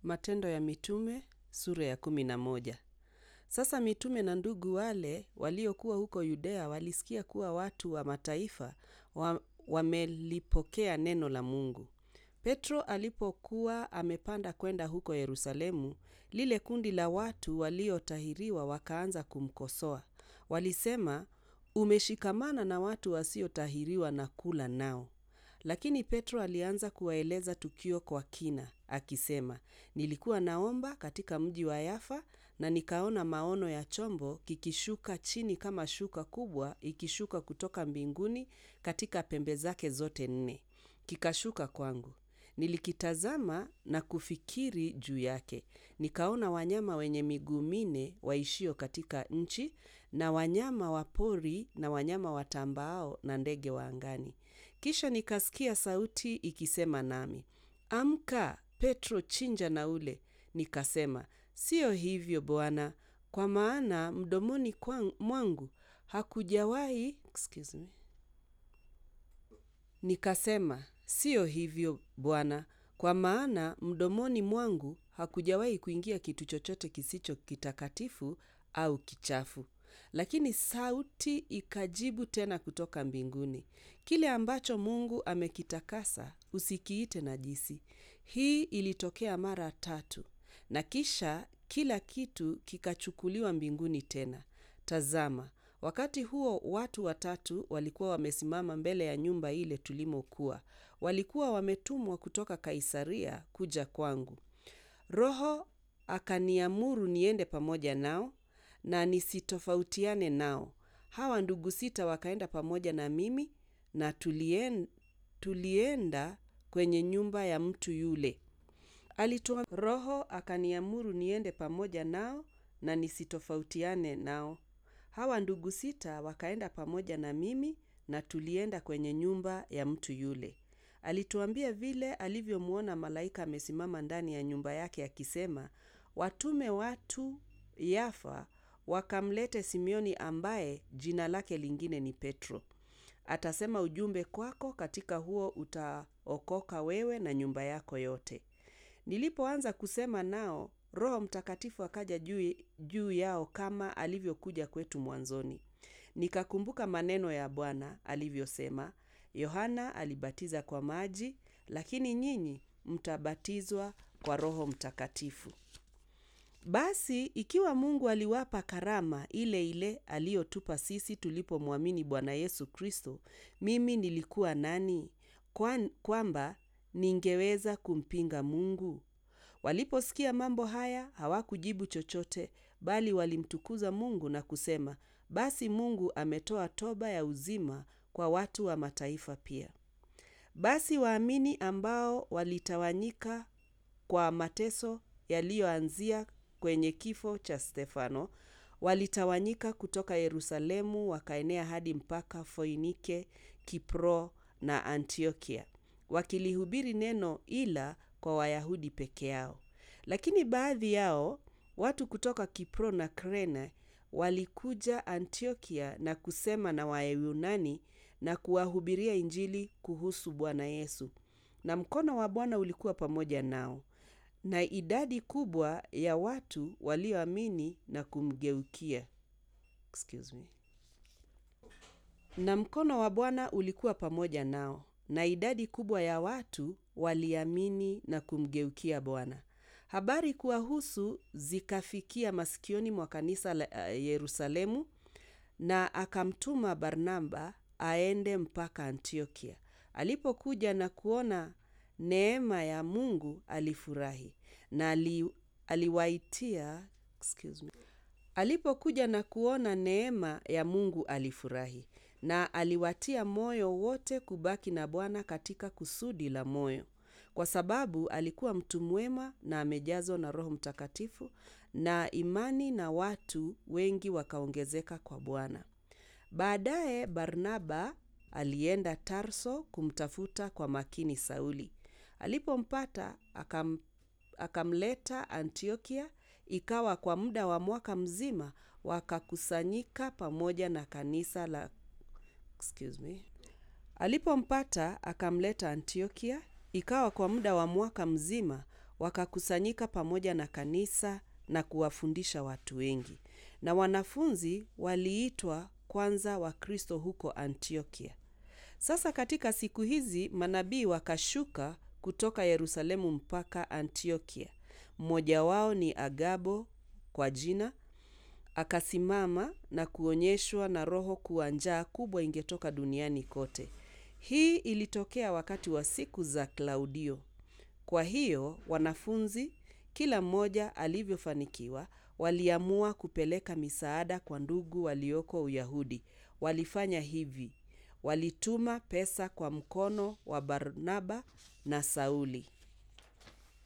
Matendo ya Mitume sura ya kumi na moja. Sasa mitume na ndugu wale waliokuwa huko Yudea walisikia kuwa watu wa mataifa wa, wamelipokea neno la Mungu. Petro alipokuwa amepanda kwenda huko Yerusalemu, lile kundi la watu waliotahiriwa wakaanza kumkosoa. Walisema, umeshikamana na watu wasiotahiriwa na kula nao. Lakini Petro alianza kuwaeleza tukio kwa kina, akisema, nilikuwa naomba katika mji wa Yafa na nikaona maono ya chombo kikishuka chini kama shuka kubwa ikishuka kutoka mbinguni katika pembe zake zote nne. Kikashuka kwangu. Nilikitazama na kufikiri juu yake. Nikaona wanyama wenye miguu minne waishio katika nchi na wanyama wa pori na wanyama watambaao na ndege wa angani. Kisha nikasikia sauti ikisema nami, Amka, Petro, chinja na ule. Nikasema, Siyo hivyo Bwana, kwa maana mdomoni kwan- mwangu hakujawahi excuse me. Nikasema, siyo hivyo Bwana, kwa maana mdomoni mwangu hakujawahi kuingia kitu chochote kisicho kitakatifu au kichafu. Lakini sauti ikajibu tena kutoka mbinguni, kile ambacho Mungu amekitakasa usikiite najisi. Hii ilitokea mara tatu, na kisha kila kitu kikachukuliwa mbinguni tena. Tazama, wakati huo watu watatu walikuwa wamesimama mbele ya nyumba ile tulimokuwa. Walikuwa wametumwa kutoka Kaisaria kuja kwangu. Roho akaniamuru niende pamoja nao na nisitofautiane nao. Hawa ndugu sita wakaenda pamoja na mimi na tulien, tulienda kwenye nyumba ya mtu yule. Alitoa Roho akaniamuru niende pamoja nao na nisitofautiane nao. Hawa ndugu sita wakaenda pamoja na mimi na tulienda kwenye nyumba ya mtu yule. Alituambia vile alivyomwona malaika amesimama ndani ya nyumba yake akisema, watume watu Yafa wakamlete Simioni ambaye jina lake lingine ni Petro. Atasema ujumbe kwako, katika huo utaokoka wewe na nyumba yako yote. Nilipoanza kusema nao, Roho Mtakatifu akaja juu, juu yao kama alivyokuja kwetu mwanzoni. Nikakumbuka maneno ya Bwana alivyosema, Yohana alibatiza kwa maji, lakini nyinyi mtabatizwa kwa Roho Mtakatifu. Basi ikiwa Mungu aliwapa karama ile ile aliyotupa sisi tulipomwamini Bwana Yesu Kristo, mimi nilikuwa nani Kwan, kwamba ningeweza kumpinga Mungu? Waliposikia mambo haya hawakujibu chochote, bali walimtukuza Mungu na kusema, basi Mungu ametoa toba ya uzima kwa watu wa mataifa pia. Basi waamini ambao walitawanyika kwa mateso yaliyoanzia kwenye kifo cha Stefano walitawanyika kutoka Yerusalemu wakaenea hadi mpaka Foinike, Kipro na Antiokia, wakilihubiri neno ila kwa Wayahudi peke yao. Lakini baadhi yao watu kutoka Kipro na Krene walikuja Antiokia na kusema na Wayunani na kuwahubiria Injili kuhusu Bwana Yesu. Na mkono wa Bwana ulikuwa pamoja nao. Na idadi kubwa ya watu walioamini na kumgeukia. Excuse me. Na mkono wa Bwana ulikuwa pamoja nao. Na idadi kubwa ya watu waliamini na kumgeukia Bwana. Habari kuwahusu zikafikia masikioni mwa kanisa la uh, Yerusalemu na akamtuma Barnaba aende mpaka Antiokia. Alipokuja na kuona neema ya Mungu alifurahi na ali, aliwaitia excuse me. Alipokuja na kuona neema ya Mungu alifurahi na aliwatia moyo wote kubaki na Bwana katika kusudi la moyo, kwa sababu alikuwa mtu mwema na amejazwa na Roho Mtakatifu, na imani na watu wengi wakaongezeka kwa Bwana. Baadaye Barnaba alienda Tarso kumtafuta kwa makini Sauli. Alipompata akam, akamleta Antiokia. Ikawa kwa muda wa mwaka mzima wakakusanyika pamoja na kanisa la excuse me. Alipompata akamleta Antiokia. Ikawa kwa muda wa mwaka mzima wakakusanyika pamoja na kanisa na kuwafundisha watu wengi. Na wanafunzi waliitwa kwanza Wakristo huko Antiokia. Sasa katika siku hizi manabii wakashuka kutoka Yerusalemu mpaka Antiokia. Mmoja wao ni Agabo kwa jina, akasimama na kuonyeshwa na Roho kuwa njaa kubwa ingetoka duniani kote. Hii ilitokea wakati wa siku za Klaudio. Kwa hiyo wanafunzi, kila mmoja alivyofanikiwa, waliamua kupeleka misaada kwa ndugu walioko Uyahudi. Walifanya hivi: walituma pesa kwa mkono wa Barnaba na Sauli.